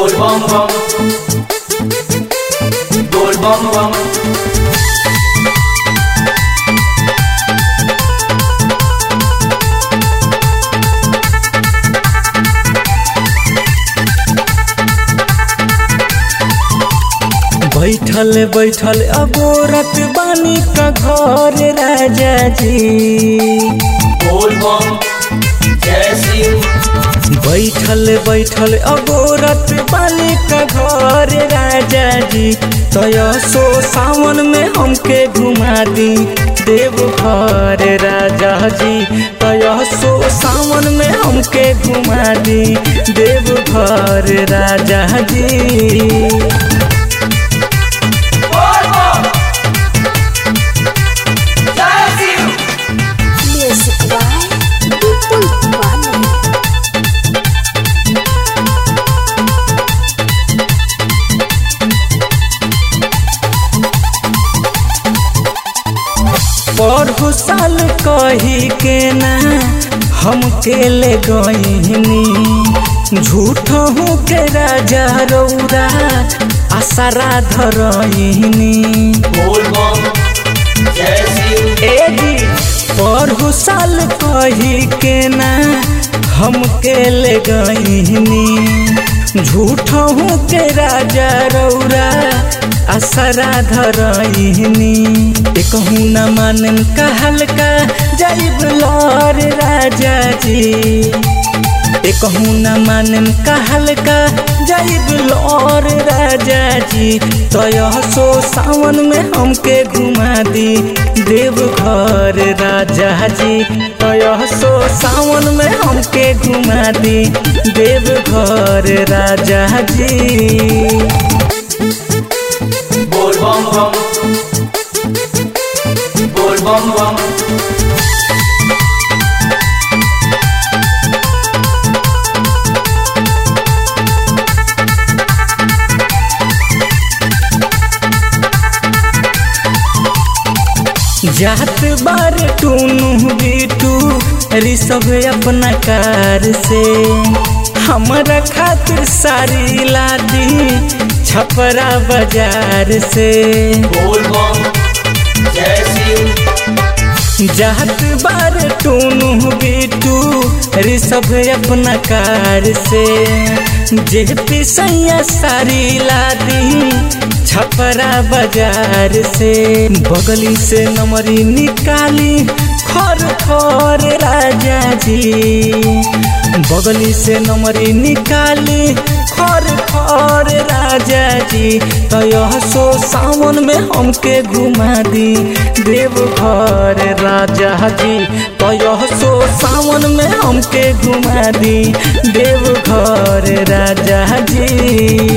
Bol bom bom. Bol bom bom. बैठल बैठल अगोरत बानी का घर राजा जी Bol bom. जय शिव बैठल बैठल अगोरत बानी का घर राजा जी तय सो सावन में हमके घुमा दी देव घर राजा जी तय सो सावन में हमके घुमा दी देव घर राजा जी Bol bom. जय Shiv Music by People One. पढ़ो साल कही के ना हमके ले गईनी झूठ हूँ के राजा रौरा आसरा धरईनी Bol bom. जय शिव ए जी पढ़ो साल कही के ना हमके ले गईनी झूठ हूँ के राजा रौरा असरा धरईनी कहूँ न मानन कहल का जाइब लौर राजा जी कहूँ न मानन कहल का जाइब लौर राजा जी तय सो सावन में हमके घुमा दी देव घर राजा जी तय सो सावन में हमके घुमा दी देव घर राजा जी Bol bom bom. Bol bom bom. जात बार टूनू बीटू ऋषभ अपना कार से हमारा खातिर सारी लादी छपरा बाजार से Bol bom. जय शिव जात बार टूनू बीटू ऋषभ अपना कार से जे पिसैया सारी लादी छपरा बाजार से बगली से नमरी निकाली खर खर राजा जी बगली से नमरी निकाली खर खर राजा जी तय सो सावन में हमके घुमा दी देव घर राजा जी तय सो सावन में हमके घुमा दी देव घर राजा जी